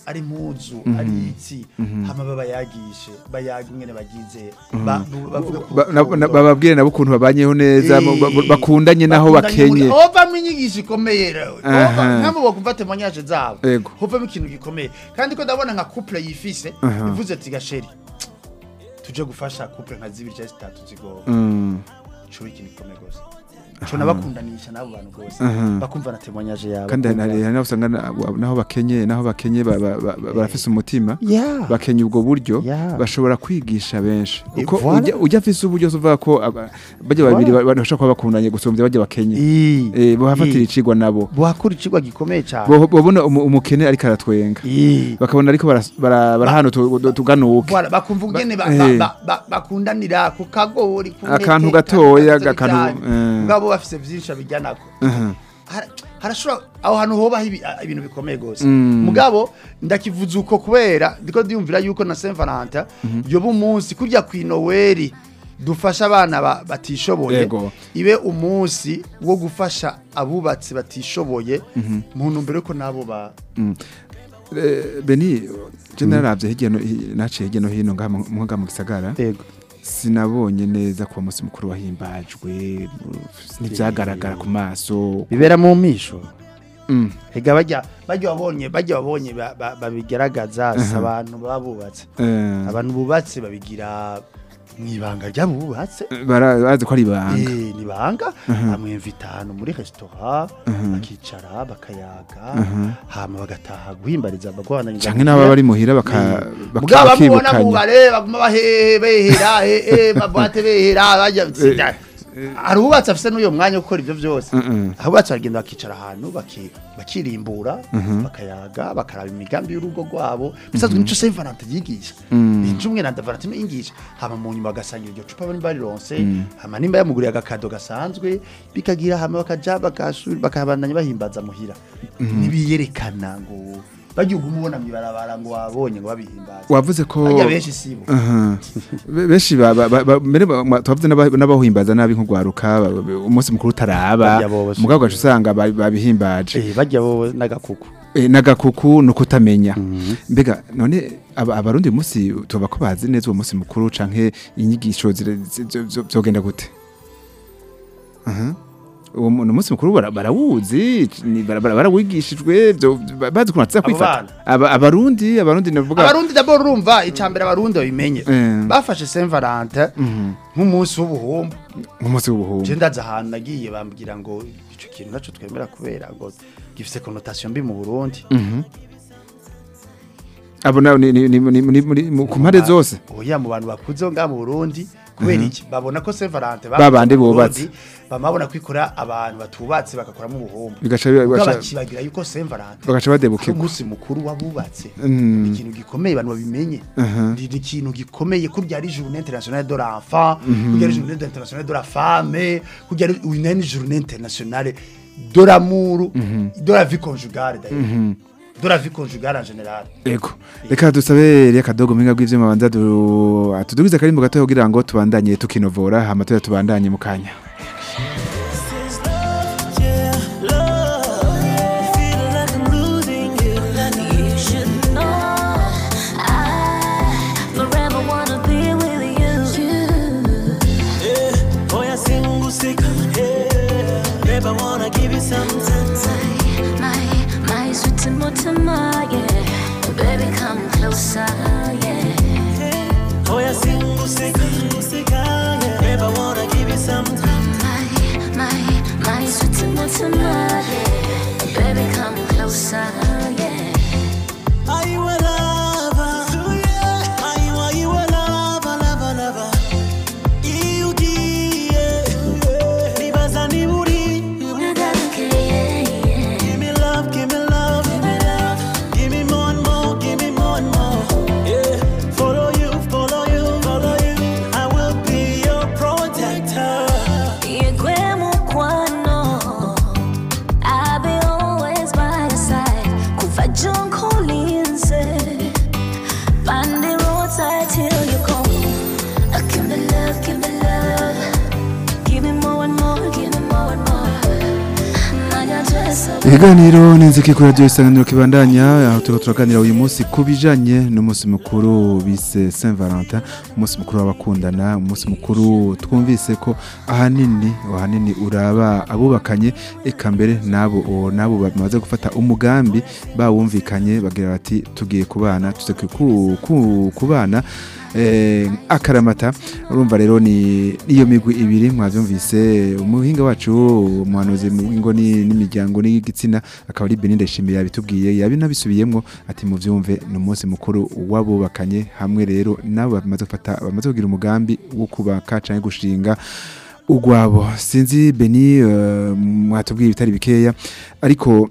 ari impuzu ari iki hama babayagishe bayaga ingene bagize ba- bu- bavuga ku Ba- na- na- rukundo. bababwire nabo ukuntu babanyeho neza Eh, ba- ba- bakundanye naho bakundanye muri- bakenye ovamo inyigisho ikomeye rero Aha. nkamwe bakumva temoignage zabo Ego. hovamo ikintu gikomeye kandi ko ndabona nka couple yifise Aha. ivuze ati gasheri tuje gufasha couple nka zibiri cyangwa zitatu zigowe Mm. cyo ikintu gikomeye gose cyo nabakundanisha n'abo bantu gose Aha. bakumva na temoignage yabo kandi hari bakumva- hari naho usanga na- naho bakenye naho bakenye ba- ba- ba- ba- barafise umutima Yeah. bakenye ubwo buryo Yeah. bashobora kwigisha benshi Eh, uko voilà. ujya- ujya afise uburyo uvuga ko aba- bajya babiri Voilà. ba- bashobora kuba bakundanye gusumbya bajya bakenye Ii. eh bohafatira Ii. icigwa nabo buhakura icigwa gikomeye cyane Bo- babona umu- umukene ariko aratwenga Ii. bakabona ariko bara- bara- barahana utu- utu- tuganuke Voilà, bakumva ubwene ba- Eh. ba- ba- bakundanira ku kagori ku ntete, Akantu ka- gatoya, gato akantu- cyane. eh. mugabo bafise vyinshi abijyanako Aha. Hara- harashobora aho hantu hobaho ibi- a- ibintu bikomeye gose Mm. mugabo ndakivuze uko kubera ndiko ndiyumvira yuko na Saint Valentin yoba umunsi kurya ku Noel dufasha abana ba- batishoboye Yego. ibe umunsi wo gufasha abubatsi batishoboye mu ntumbero yuko nabo ba Eh, Beni je naravye hirya no hi- naciye hirya no hino ngaha mu- mu ngaha mu gisagara Yego. sinabonye neza ko umunsi mukuru wahimbajwe ntibyagaragara ku maso bibera mu misho Mm. Ega bajya bajya babonye bajya babonye ba- ba- babigaragaza si abantu baba bubatse Eh, abantu bubatse babigira mu ibanga ry'abubatse bara- bazi ko ari ibanga Eh, ni banga bamwemvita ahantu muri resitora bakicara bakayaga hama bagataha guhimbariza abagwananyiriza canke n'ababa bari muhira baka- baka- mugabo bamubona mu bakibukanya bare baguma bahehe behera hehe babwate behera bajya tsinda hari ububatsi afise n'uyo mwanya wo gukora ivyo vyose Mm-mm. abubatsi baragenda bakicara ahantu baki- bakirimbura bakayaga bakaraba imigambi y'urugo rwabo bisanzwe nico Saint Valentin yigisha nico umwe na Valentin yigisha hama mu nyuma bagasangira iryo cupa bari barironse hama nimba yamuguriye agakado gasanzwe bikagira hama bakaja bakasubira bakabandanya bahimbaza muhira nibiyerekana ngo bagiye umubona mwibarabara ngo wabonye ngo babihimbaza wavuze ko bajya benshi sibo Aha. Be- benshi ba- ba- ba- ba- mbere ba- ma- twavuze n'aba- n'abahimbaza nabi nk'ugwaruka ba- ba- umunsi mukuru utaraba Barya bose. mugabo ugaca usanga ba- babihimbaje eh bajya bo n'agakuku Eh, n'agakuku ni ukutamenya mbega none aba- abarundi uyu munsi tuba ko bazi neza uwo munsi mukuru canke inyigisho zire- zi- zo- zo- zogenda gute Aha. uwo mu- ni umunsi mukuru bara- barawuzi ni- bara- bara- barawigishijwe vyo- ba- bazi ukuntu baza Abo kwifata bana? Aba- abarundi abarundi navuga abarundi d'abord urumva icambere abarundi babimenye Eh. bafashe Saint Valentin nk'umunsi w'ubuhumbu nk'umunsi w'ubuhumbu je ndaza ahantu nagiye bambwira ngo ico kintu naco twemera kubera ngo gifise connotation mbi mu Burundi abo na- ni- ni- ni- ni- ni- ni- mu- ku mpande zose oya mu bantu bakuze ngaha mu Burundi kubera iki babona ko Saint Valentin Ba bandi mu bubatse. Burundi, bamabona kwikora abantu batubatse bagakoramo ubuhumbu bigaca Ubwo bigaca- bakibagira yuko Saint Valentin bagaca ari badebukirwa umunsi mukuru wabubatse Mm. ni ikintu gikomeye abantu babimenye Aha. ni ikintu gikomeye ko byari journée internationale de l'enfant ko byari journée internationale de la femme ko byari une journée internationale de l'amour de la vie conjugale d'ailleurs de la vie conjugale en général Ego. Reka dusabe Elia Kadogo minga bw'ivyuma banza du atudugize karimbo gato kugira ngo tubandanye tukinovora hama tuya tubandanye mu kanya. Yeah, love. Feeling like I'm losing you. You should know I forever wanna be with you. Yeah, boy, I sing usika. Yeah, babe, I wanna give you something. My, my sweet Timotema, yeah. Baby, come closer, yeah. Boy, I sing usika, usika. Yeah, babe, I wanna give you something. My, my, my sweet Timotema, yeah. Baby, come closer, yeah. Are you a lover? Are you, are you a lover, lover, lover? You nibaza niba uri Nagaruke, yeah, yeah. Give me love, give me love, give me love. Give me more and more, give me more and more. Yeah, follow you, follow you, follow you. I will be your protector. Yegwe mukwano, I'll be always by your side. Kuva junko linse, find the roadside till you come. Uh, Give me love, give me love, give me more and more, give me more and more. Nanya dress up Ikiganiro n'inziki kuri radio isanganiro kibandanya aho turiko turaganira uyu munsi kubijanye n'umunsi mukuru bise Saint Valentin umunsi mukuru w'abakundana umunsi mukuru twumvise ko ahanini ahanini uraba abubakanye eka mbere nabo o- nabo bamaze gufata umugambi bawumvikanye bagira bati tugiye kubana tuze ku- ku- kubana eh, akaramata urumva rero ni niyo migwi ibiri mwavyumvise umuhinga wacu umuhanuzi mu ngo ni- n'imiryango n'igitsina akaba ari Benin Ndayishimiye yabitubwiye yabinabisubiyemwo ati muvyumve ni umunsi mukuru wabubakanye hamwe rero nabo bamaze gufata bamaze kugira umugambi wo kubaka canke gushinga ugwabo sinzi Beni eh, mwatubwiye ibitari bikeya ariko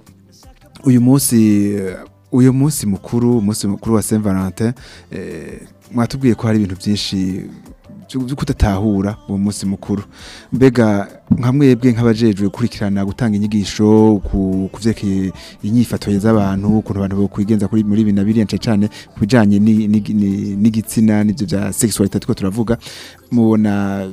uyu munsi eh, uyu munsi mukuru umunsi mukuru wa Saint Valentin eh, mwatubwiye ko hari ibintu byinshi byo byo kudatahura uwo munsi mukuru mbega nka mwebwe nk'abajejwe gukurikirana gutanga inyigisho ku kuvyerekeye inyifato z'abantu ukuntu abantu bokwigenza kuri muri bina biriya cane cane ku bijanye ni- ni- ni- n'igitsina n'ivyo vya sexualité two turavuga mubona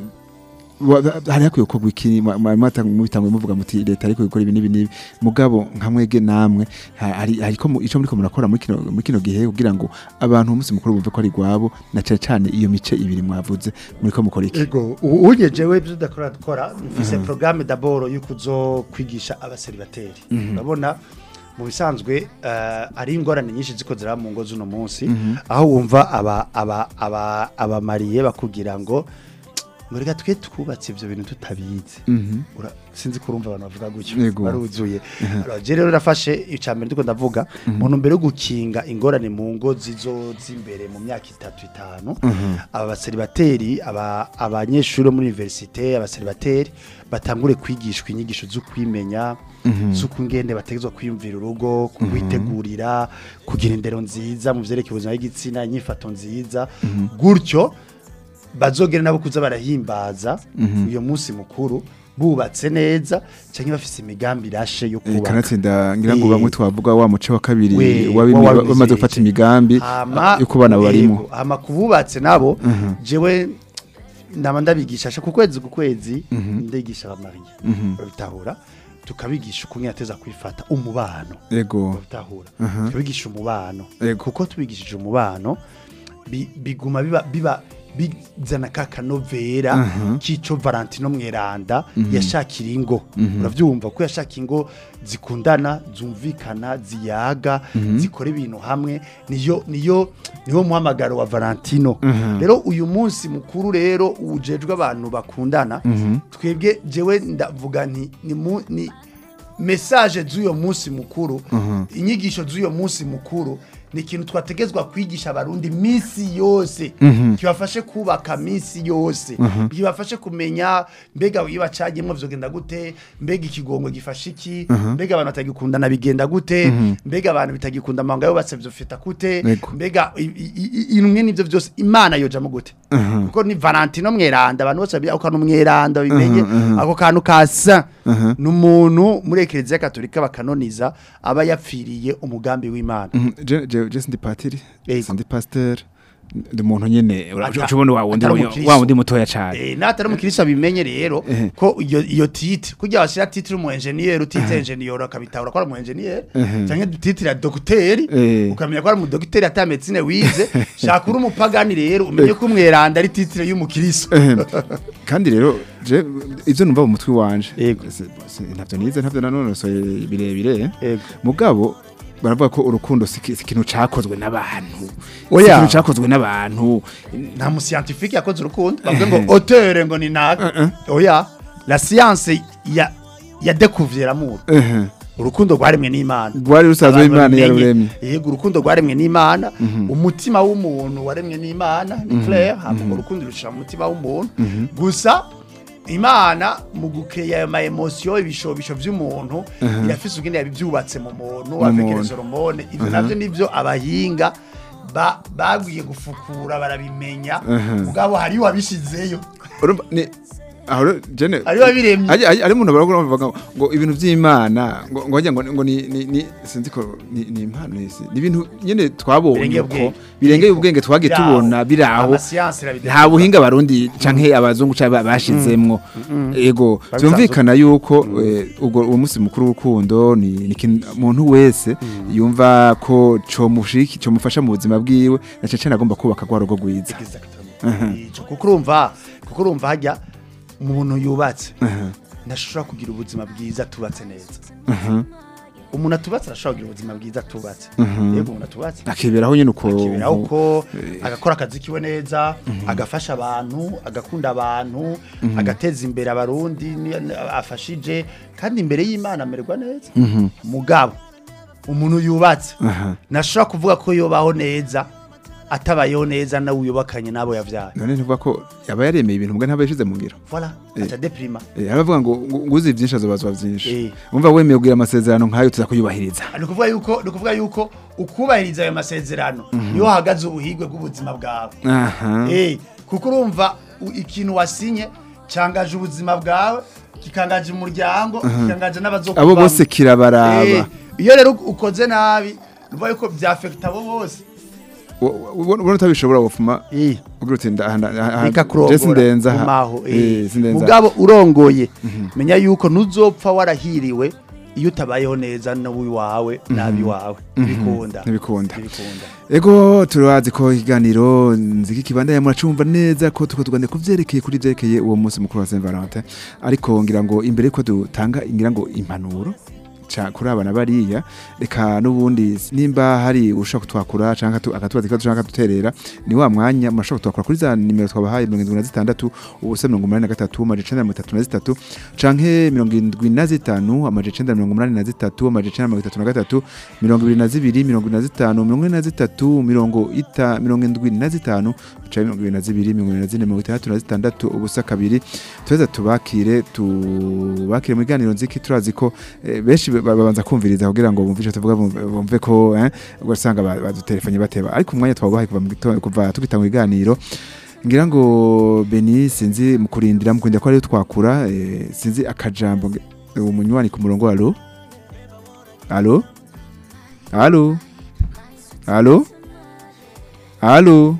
wa- hari hakwiye gukorwa iki mwa- mwa- mwatanga mubitangwe muvuga muti leta ariko gukora ibi n'ibi n'ibi mugabo nka mwege namwe ha- hari hariko mu- ico muriko murakora muri kino muri kino gihe kugira ngo abantu umunsi mukuru bumve ko ari gwabo na cane cane iyo mice ibiri mwavuze muriko mukora iki ego u- unye jewe ibyo udakora dukora mfise programme d'abord yuko uzo kwigisha abaseribateri urabona mu bisanzwe eh, ari ingorane nyinshi ziko ziraba mu ngo z'uno munsi aho wumva aba aba aba abamariye bakubwira ngo ngo reka twe twubatse ibyo bintu tutabizi Mhm. Ura- sinzi kurumva abantu bavuga gutyo Yego. baruzuye Alors, je rero nafashe icambere ndiko ndavuga mu ntumbero yo gukinga ingorane mu ngo zizo z'imbere mu myaka itatu itanu aba baseribateri aba abanyeshuri bo muri universite abaseribateri batangure kwigishwa inyigisho zo kwimenya z'uko ingende bategezwa kwiyumvira urugo kuwitegurira kugira indero nziza mu vyerekeye ubuzima bw'igitsina inyifato nziza gutyo bazogera nabo kuza barahimbaza uyo munsi mukuru bubatse neza cyangwa bafise imigambi irashe yo Eh, kubaka kanatsinda ngira ngo Eh, bamwe twavuga wa muce wa kabiri we- wabimi- wa- wabizi bamaze gufata iki? imigambi hama yo kubana yego, barimo hama kububatse nabo jewe ndaba ndabigisha ku kwezi ku kwezi ndigisha abamariye babitahura tukabigisha ukuntu ateza kwifata umubano ego babitahura tukabigisha umubano Yego. kuko tubigishije umubano bi- biguma biba biba bizana ka kanovera k'ico Valentino Mweranda yashakira ingo uravyumva ko yashaka ingo zikundana zumvikana ziyaga zikora ibintu hamwe niyo niyo niwo muhamagaro wa Valentino rero uyu munsi mukuru rero ujejwe abantu bakundana twebwe jewe ndavuga nti ni, mu- ni message z'uyo munsi mukuru inyigisho z'uyo munsi mukuru ni ikintu twategezwa kwigisha abarundi misi yose kibafashe kubaka misi yose kibafashe kumenya mbega iyo bacagiyemo vyogenda gute mbega ikigongo gifashe iki mbega abantu batagikundana bigenda gute mbega abantu bitagikunda amahanga yo basavye vyofita gute Yego. mbega i- i- i- imwe n'ivyo vyose imana yojamo gute kuko ni valentino mweranda abantu bose babizi ako kantu mweranda bimenye ako kantu ka saint ni umuntu muri ekereziya katolika bakanoniza aba yapfiriye umugambi w'imana Mhm, je je je sindi patiri Yego. sindi pasteur ndi umuntu nyene Ata- urabona wa wundi atari umukristo. wa wundi mutoya cyane Eh, natari umukirisa bimenye rero Ehe. ko iyo iyo titire kugira bashira titire umu engineer utite engineer akabitahura ko ari umu engineer cyangwa titire ya docteur Eh. ukamenya ko ari umu docteur ata medicine wize shaka uri umupagani rero umenye ko umweranda ari titire y'umukirisa Ehem. kandi rero je ivyo numva mu mutwe wanje Yego. Si- si- ntavyo nize ntavyo nanonosoye birebire Yego. mugabo baravuga ko urukundo si ki- si ikintu cakozwe n'abantu Oya. si ikintu cakozwe n'abantu nta mu scientifique yakoze urukundo bavuga ngo auteur ngo ni naka oya la science ya ya découvrir l'amour Ehe. urukundo rwaremwe n'imana Rwari rusanzwe Abantu Imana babimenye. yaruremye. yego urukundo rwaremwe n'imana umutima w'umuntu waremwe n'imana ni clair hama urukundo rushira mu mutima w'umuntu gusa imana mu gukeya ayo ma emotion ibishobisho vy'umuntu irafise ubwenge yabivyubatse mu muntu avec muntu. les hormones ivyo navyo nivyo abahinga ba- bagwiye gufukura barabimenya mugabo hariyo wabishizeyo Urumva, ni aho rero, jene ari babiremye ari ari- ari umuntu baragura bavuga ngo- ngo ibintu by'Imana ngo ngo wagira ngo ngo ni ni ni sinzi ko ni ni impano isi ni ibintu nyene twabonye Birengeye ko ubwenge. birengeye ubwenge twagiye Biraho. tubona biraho Amasiyansi irabidefenda. nta buhinga barundi canke abazungu canke bashizemwo ego Babisanzwe. byumvikana yuko eh, ubwo uwo munsi mukuru w'urukundo ni ni ikintu umuntu wese yumva ko comushiki comufasha mu buzima bwiwe na cece agomba kubaka rwa rugo rwiza Exactement. Ico, kuko urumva kuko urumva hajya umuntu yubatse ntashobora kugira ubuzima bwiza tubatse neza umuntu atubatse arashobora kugira ubuzima bwiza tubatse yego umuntu atubatse akiberaho nyene uko akiberaho uko agakora akazi kiwe neza agafasha abantu agakunda abantu agateza imbere abarundi ni- afashije kandi imbere y'imana amererwa neza mugabo umuntu yubatse ntashobora kuvuga ko yubaho neza atabayeho neza nawe uyubakanye n'abo yavyaye none ntuvuga ko yaba yaremeye ibintu mbwa ntaba yashize mu ngiro voilà aca deprima Eh, aravuga ngo ngo- ngo uzi byinshi azobazwa byinshi Eh. umva wemeye kugira amasezerano nk'ayo tuza kuyubahiriza ni ukuvuga yuko ni ukuvuga yuko ukubahiriza ayo masezerano niho hahagaze ubuhigwe bw'ubuzima bwawe aha Eh, kuko urumva u- ikintu wasinye cyangaje ubuzima bwawe kikangaje umuryango kikangaje n'abazokuvamo abo bose kirabaraba Eh, iyo rero ukoze nabi nuvuga yuko byafekita abo bose ubona utabishobora wofuma ugira uti bika Jesse kurongora ndenza aha. kumaho Eh, sindenza mugabo urongoye menya yuko ntuzopfa warahiriwe iyo utabayeho neza n'uwiwawe n'abiwawe ntibikunda ntibikunda ntibikunda ego turazi ko ikiganiro nziki kibandanya muracumva neza ko tuko tuganira ku vyerekeye kuri vyerekeye uwo munsi mukuru wa Saint Valentin ariko ngira ngo imbere ko dutanga ngira ngo impanuro ca kuri abana bariya reka n'ubundi nimba hari ushaka kutwakura canke atu- akatubaza ikibazo canke akaduterera ni wa mwanya murashobora kutwakura kuri za nimero twabahaye mirongo indwi na zitandatu ubusa mirongo umunani na gatatu amaja icenda na mirongo itatu na zitatu canke mirongo indwi na zitanu amaja icenda na mirongo umunani na zitatu amaja icenda na mirongo itatu na gatatu mirongo ibiri na zibiri mirongo ine na zitanu mirongo ine na zitatu mirongo ita mirongo indwi na zitanu canke mirongo ibiri na zibiri mirongo ine na zine mirongo itandatu na zitandatu ubusa kabiri tuheza tubakire tubakire mu biganiro nziki turazi ko eh, benshi ba- babanza kumviriza kugira ngo bumve ico tuvuga bumve- bumve ko eh, ugasanga ba- badutelefanye bateba ariko umwanya twabahaye kuva mu gitondo kuva tugitanga ibiganiro ngira ngo Beni sinzi mu kurindira mu kurindira ko ariyo twakura eh, sinzi akajambo nge- umunywanyi ku murongo alo alo alo alo alo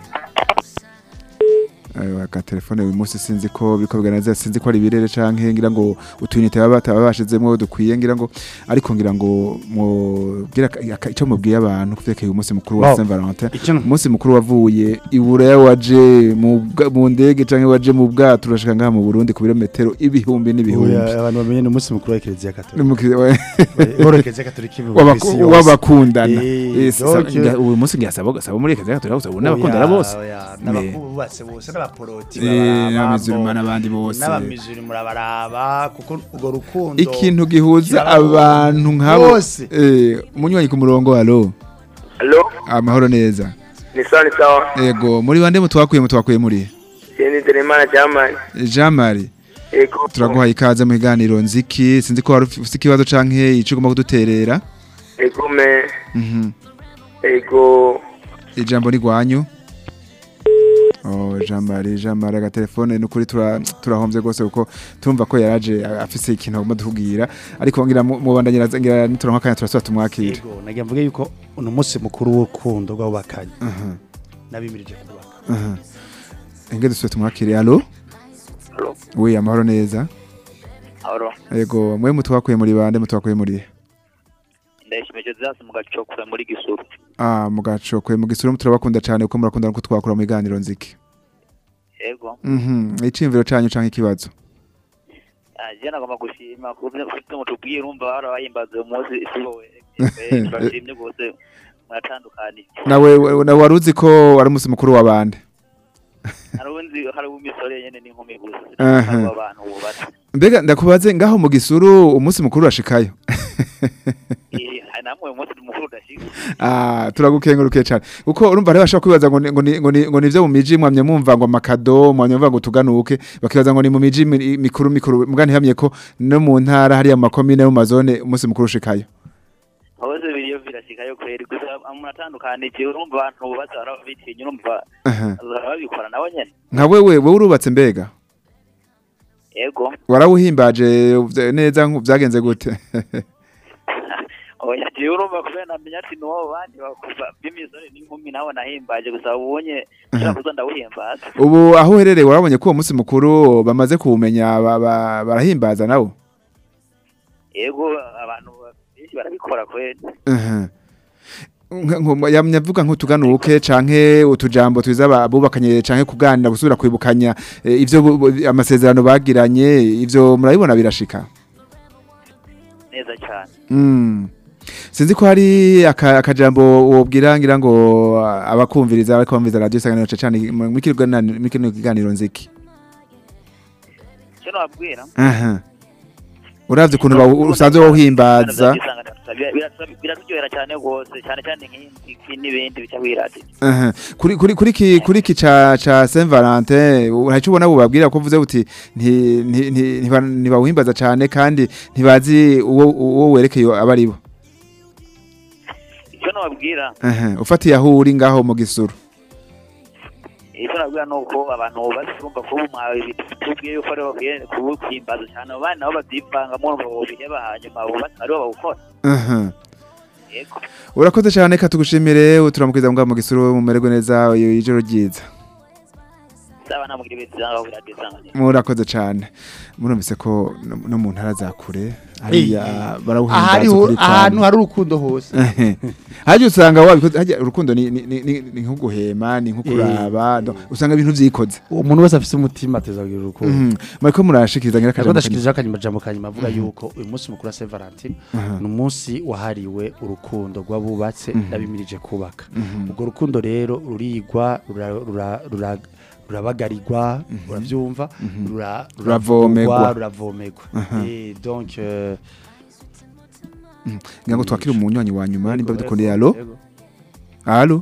Ayo aka telefone uyu munsi sinzi ko biriko biganiriza sinzi ko ari birere canke ngira ngo utwinite baba bataba bashizemo dukwiye ngira ngo ariko ngira ngo mugira ico mubwiye abantu kuvyerekeye umunsi mukuru wa Wow. Saint Valentin icyo umunsi mukuru wavuye iburaya waje mu bwa- mu ndege canke waje mu bwato urashika ngaha mu Burundi ku birometero ibihumbi n'ibihumbi abantu bamenye ni umunsi mukuru wa kiliziya Ni katolika mu ki- wa- ihoro kiliziya katolika ibi w'abaku- kw'isi yose. w'abakundana Eh, Eh, sisa- donc- nga- uyu munsi ngasaba saba muri keza gato gusa n'abakundana Oya, bose oya, Eh. n'abakubatse bose n'abaporoti Eh, n'abamizirima n'abandi bose n'abamizuri murabaraba kuko urwo rukundo ikintu gihuza Kirabahura. abantu nk'abo Bose. eh umunywanyi ku murongo alo Halo, amahoro neza ni sawa ni sawa. ego muri bande mutwakuye mutwakuye muri Sindi Telemana German. Jean Marie Ego. turaguhaye ikaze mu kiganiro nziki sinzi ko wari ufite ikibazo canke ico ugomba kuduterera Ego me. Mhm. Ego. ijambo ni gwanyu Oh, Jean Marie Jean Marie agatelefone nukuri tura turahomvye gose kuko tumva ko yaraje afise ikintu agomba dukubwira ariko ngira mu- mubandanyira ngira nituronka kanya turasubira tumwakira yego nagira mvuge yuko uno munsi mukuru w'urukundo rw'abubakanye nabimirije kubaka Enge dusubire tumwakire alo Halo. Oui amahoro neza Aro. Ego mwe mutwakuye muri bande mutwakuye muri Ndayishimeje zasi mugacokura muri gisuru. Ah mugacokwe mu gisuru turabakunda cyane kuko murakunda ko twakura mu biganiro nziki Ego. Mhm icimviro canyu canke ikibazo Aje nagomba gushima kubyo ufite mutubwiye urumva barabahimbaza uyu munsi sibo we. Bashimye gose mwatandukanije. nawe nawe waruzi ko wari umunsi mukuru wa bande Harunzi hari umisore nyene n'inkumi gusa. Aha. Hari abantu bubatse. mbega ndakubaze ngaho mu gisuru umunsi mukuru urashikayo Eh, namwe uyu munsi mukuru udashika. Ah, turagukengurukiye cyane kuko urumva rero bashobora kwibaza ngo ni- ngo ni- ngo ni- ngo nivyo mu miji mwamye mumva ngo amakado mwamye mumva ngo tuganuke bakibaza ngo ni mu miji mi- mikuru mikuru mbwa ntihamye ko no mu ntara hariya mu makomine no mu mazone umunsi mukuru ushikayo hose biriyo birashikayo kweri gusa munatandukanije urumva abantu bubatse barabitinya urumva Aha. babikora nabo nyene nka wewe wowe urubatse mbega yego warawuhimbaje uvye- neza nku- vyagenze gute oya jewe urumva kubera namenya ati nuwo bandi bakuva b'imisore n'inkumi nabo nahimbaje gusa ubonye nshaka kuza ndawuhimbaza ubu aho uherereye warabonye ko uwo munsi mukuru bamaze kuwumenya ba- ba- barahimbaza nawo yego abantu benshi barabikora kweli Aha. Nka- nko- yamyavuga nk'utuganuke canke utujambo twiza aba- abubakanye canke kuganira gusubira kwibukanya eh, ivyo bu- bu- amasezerano bagiranye ivyo murabibona birashika neza cyane Mm. Sinzi ko hari aka- akajambo wobwira ngira ngo ah, abakumviriza bariko bumviriza radio isanganiro cane muri kino kiganiro- muri kino kiganiro nziki. icyo nababwira Aha. Uravye ukuntu bawu- usanzwe wohimbaza. biraturyohera cyane rwose cyane cyane nk'iki n'ibindi bica wirati Aha. Kuri kuri kuri ki kuri ki ca ca Saint Valentin uracu ubona bubabwira ko uvuze uti nti nti- nti- ntiba- ntibawuhimbaza cane kandi ntibazi uwo uwo werekeye abari bo. icyo nababwira Aha. Ufatiye aho uri ngaho mu gisuru. icyo nababwira ni uko abantu basumva kuba umwawe tubwiye yuko aribo bakwiye kuwuhimbaza cyane abo bana nabo babyivangamo ngo biheba hanyuma abo bana aribo bawukora Aha. yego Urakoze cyane ka tugushimire turamukiza mbwa mu gisuru mumererwe neza iyo ijoro ryiza. saba namugira ibintu byanga kuri radiyo isanganiro Murakoze cyane. Murumvise ko no no mu ntara za kure hariya ahari barawuhimbaza kuri ahantu hari urukundo hose Haje usanga wabikoze haje urukundo ni ni ni, ni, ni nko guhema ni nko kuraba no, usanga ibintu vyikoze. umuntu wese afite umutima ateza kugira urukundo Mhm. Mariko murashikiriza ngira Ariko kajambo. ndashikiriza akanyamajambo kanyuma avuga yuko uyu munsi mukuru wa Saint Valentin ni umunsi wahariwe urukundo rw'abubatse n'abimirije kubaka urwo rukundo rero rurigwa rura- rura- rura- rurabagarirwa urabyumva rura- Ruravomerwa. ruravugwa, ruravomerwa Eh, donc euh, ngira ngo twakire umunywanyi wa nyuma nimba yego, bidukundiye yego, allo yego. allo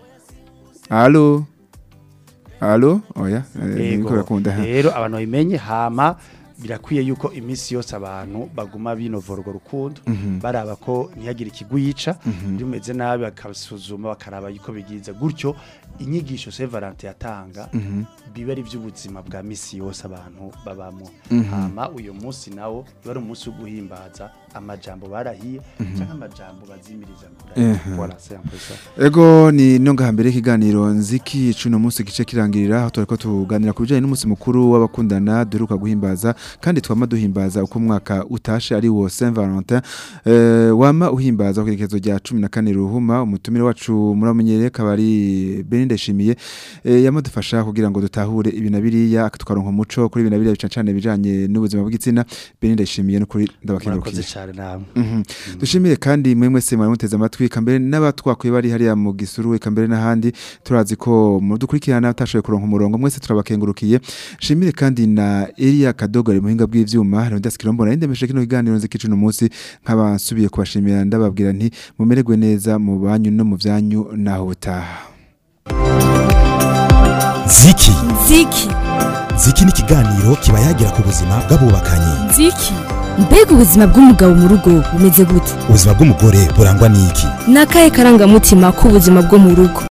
allo allo oya eh, Yego. niko birakunda rero abantu babimenye hama birakwiye yuko iminsi yose abantu baguma binovora urwo rukundo baraba ko ntihagire ikiguyica bimeze nabi bakabisuzuma bakaraba yuko bigize gutyo inyigisho Saint Valentin yatanga biba ari iby'ubuzima bwa misi yose abantu babamo hama uyu munsi nawo biba ari umunsi wo guhimbaza amajambo barahiye cyangwa amajambo bazimiriza kure voilà c'est un peu ça Ego ni no ngahambere ikiganiro nziki cuno munsi gice kirangirira aho turiko tuganira ku bijanye n'umunsi mukuru w'abakundana duruka guhimbaza kandi twama duhimbaza uko umwaka utashe ari wo Saint Valentin eh, wama uhimbaza ku igerekezo rya 14 ruhuma umutumire wacu muramenyereye kabari Beninde Shimiye eh, yamadufasha kugira ngo dutahure ibintu biriya tukaronka umuco kuri ibintu biriya bicacane bijanye n'ubuzima bw'igitsina Beninde Shimiye no kuri murakoze ndabakengurukiye cyane namwe Mhm. dushimire kandi mwe mwese mwaramuteze amatwi eka mbere n'abatwakuye bari hariya mu gisuru eka mbere n'ahandi turazi ko mudukurikirana utashoboye kuronka umurongo mwese turabakengurukiye shimire kandi na Elia Kadogo ari muhinga bw'ivyuma Leonidas Kirombo na ndemeshe kino kiganiro nziki cuno munsi nkaba nsubiye kubashimira ndababwira nti mumererwe neza mu banyu no mu vyanyu naho butaha ziki Ziki. ziki ni ikiganiro kiba yagira ku buzima bw'abubakanye Ziki. Mbega ubuzima bw'umugabo mu rugo bumeze gute? ubuzima bw'umugore burangwa n'iki Ni akahe karangamutima k'ubuzima bwo mu rugo?